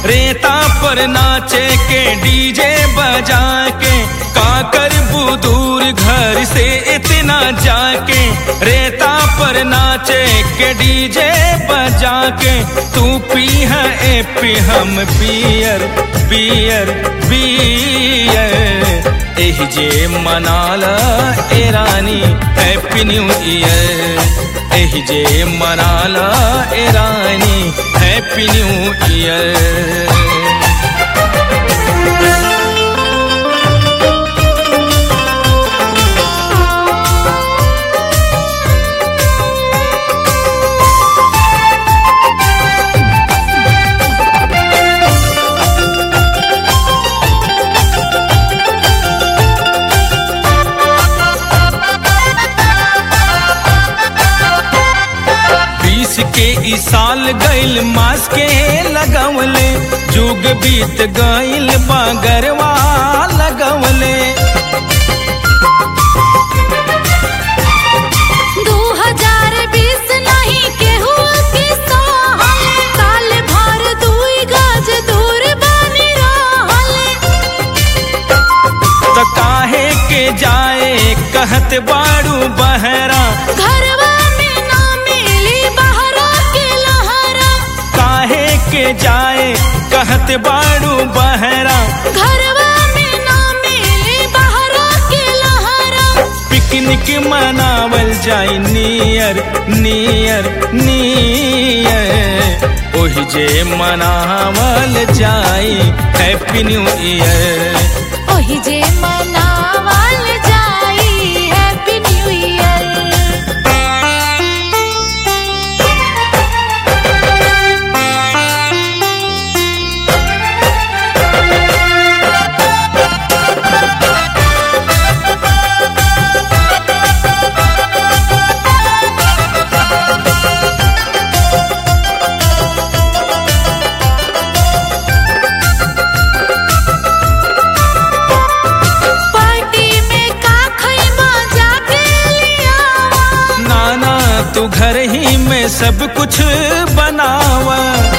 रेता पर नाचे के डीजे बजा के काकर बुदूर घर से इतना जाके रेता पर नाचे के डीजे बजा के तू पी है ए पी हम पियर पियर पियर एह जे मनाला ए रानी हैप्पी न्यू ईयर एह जे मनाला ए रानी हैप्पी न्यू ईयर बीस के ई साल गइल मास के लगवले जुग बीत गइल बागरवा लगवले दू हजार बीस नहीं केहू के सहल साल भर दुई गज दूर बनी रहल त काहे के जाए कहत बाड़ू बहरा घरवा में ना मिली बहरा के लहरा काहे के जाए कहत बाड़ू बहरा घरवा में ना मिली बहरा के लहरा पिकनिक मनावल जाई नियर नियर नियर ओहि जे मनावल जाई हैप्पी न्यू ईयर ओही जे मनावल जाई हैप्पी न्यू ईयर पार्टी में का खइबा जाके लियावा नाना तू घर ही में सब कुछ बनावा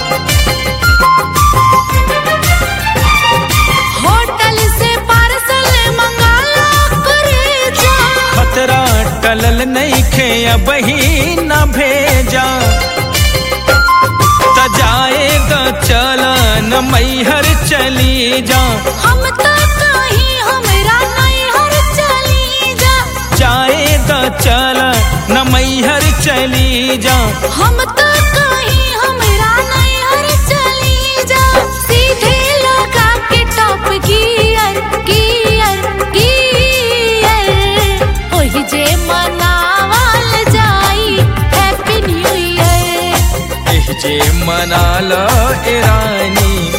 होटल से पार्सल मंगाला करे जा खतरा टलल नहीं खे अब ही न भेजा त जाएगा चला न मैहर चली जा हम तो कहीं हमरा नैहर चली जा जाए तो चला न मैहर चली जा हम तो कहीं हमरा नैहर चली जा सीधे लगा के टॉप गियर गियर गियर ओही जे मनावल जाई हैप्पी न्यू ईयर एह जे मना लो ए रानी